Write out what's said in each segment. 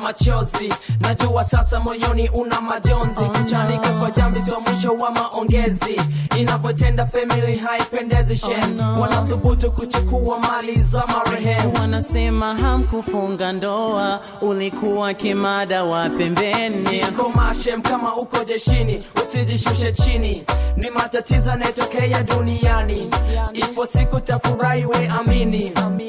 machozi najua sasa moyoni una majonzi kuchanika kwa jambi sio mwisho wa maongezi inavyotenda family haipendezi shen wanathubutu kuchukua mali za marehemu wanasema hamkufunga ndoa ulikuwa kimada wa pembeni komashem kama uko jeshini usijishushe chini ni matatizo yanayotokea duniani ipo siku tafurahi we amini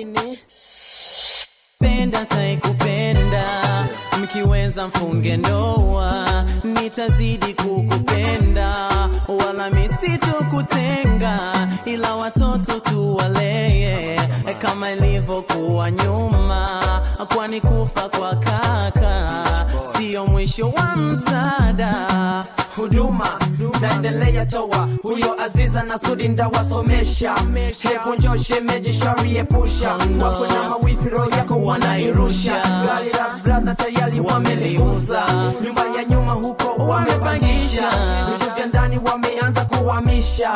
penda taikupenda mkiweza mfunge ndoa nitazidi kukupenda wala misitokutenga ila watoto tuwalee kama ilivyokuwa nyuma kwani kufa kwa kaka sio mwisho wa msaada huduma taendelea toa huyo aziza na sudi ndawasomesha hebu njo shemeji shari epusha wako na mawifi roho yako wanairusha gari la bradha tayari wameliuza nyumba ya nyuma huko wamepangisha vitu vya ndani wameanza kuhamisha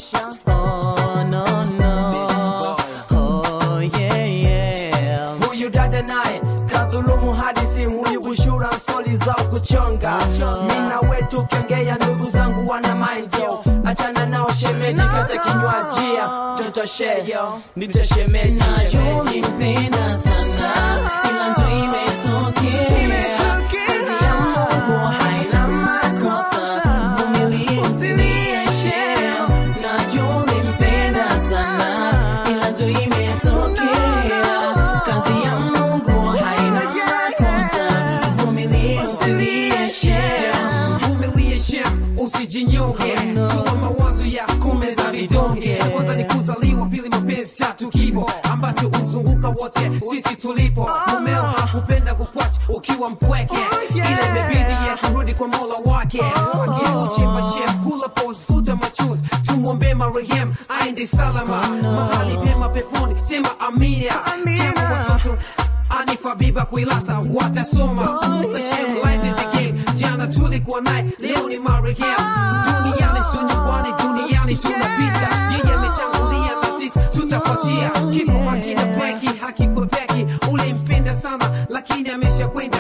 oh, no, no. Oh, yeah, yeah. huyu dada naye kadhulumu hadisi huyu bushura soli zao kuchonga mina wetu kengea ndugu zangu wana mainjo achana nao shemeji kata kinywajia tutosheyo nitashemeji Najua ulimpenda sana ila ndo imetokea kazi ya Mungu haina makosa vumilia usinieshe najua ulimpenda sana ila ndo imetokea kazi ya Mungu haina makosa vumilia usinieshe vumilie shem usijinyonge tuma mawazo ya kumeza vidonge cha kwanza ni kuzaliwa pili mapenzi tatu kifo ambacho uzunguka wote sisi tulipo mumeo hakupenda kukwacha ukiwa mpweke ile imebidi ye kurudi kwa mola wake chimba shem kula pos futa machozi tumwombe marehem aende salama mahali pema peponi sema amina Kama watoto anifa biba kuilasa watasoma kumbuka shem life is a game jana tulikuwa naye leo ni marehemu duniani sio nyumbani duniani tunapita yeye ametangulia na sisi tutafuatia kifo hakina breki hakikwepeki ulimpenda sana lakini amesha kwenda